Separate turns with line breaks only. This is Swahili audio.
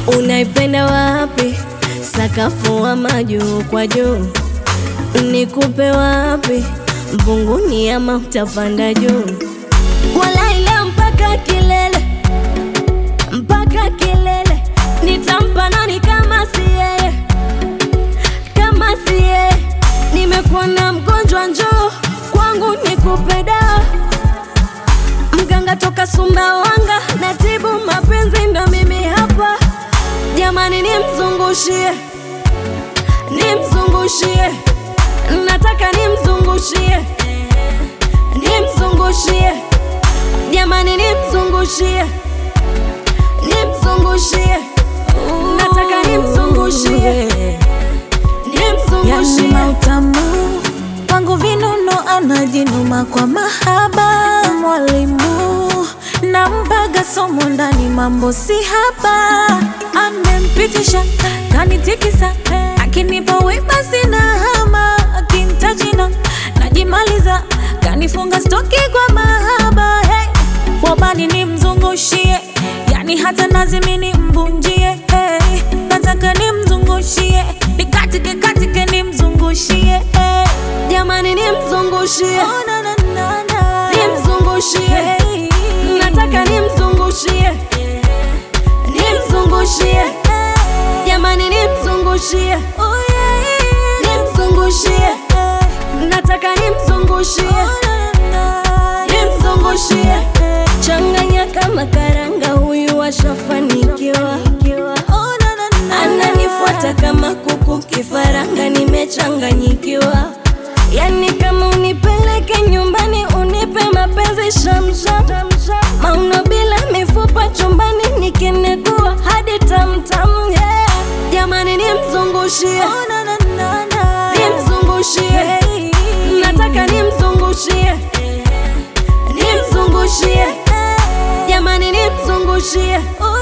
Unaipenda wapi? Sakafu ama juu kwa juu? Nikupe wapi? Mbunguni ama utapanda juu? Walai leo mpaka kilele, mpaka kilele. Nitampa nani kama si yeye, kama si yeye? Nimekuwa na mgonjwa, njoo kwangu nikupe dawa. Mganga toka Sumbawanga, natibu mapenzi, ndo mimi hapa. Jamani, nimzungushie, nimzungushie, nataka nimzungushie, nimzungushie, jamani, nimzungushie, nimzungushie, nataka nimzungushie,
Yani
nimzungushie.
mautamu wangu vinuno anajinuma kwa mahaba mwalimu nampaga somo ndani mambo si haba amempitisha kanitikisa akinipa wema sina hama akintajina najimaliza kanifunga stoki kwa mahaba hey. wabani nimzungushie yani hata nazimini mbunjie hey. nataka nimzungushie nikatike katike nimzungushie hey.
Jamani, nimzungushie,
oh, na, na, na, na.
nimzungushie,
Hey.
nataka nimzungushie, nimzungushie, jamani, nimzungushie,
Oh, yeah.
nimzungushie,
Hey.
nataka nimzungushie,
Oh, na, na, na.
nimzungushie,
Hey.
changanya kama karanga, huyu ashafanikiwa,
Oh, na, na, na.
ananifuata kama kuku kifaranga, nimechanganyikiwa. Yani kama unipeleke nyumbani, unipe mapenzi shamsham, mauno bila mifupa chumbani, nikinekua hadi tamtam, yeah. Jamani, nimzungushie,
Oh, na, na, na, na.
nimzungushie,
Hey.
nataka nimzungushie, nimzungushie, jamani, nimzungushie,
Oh,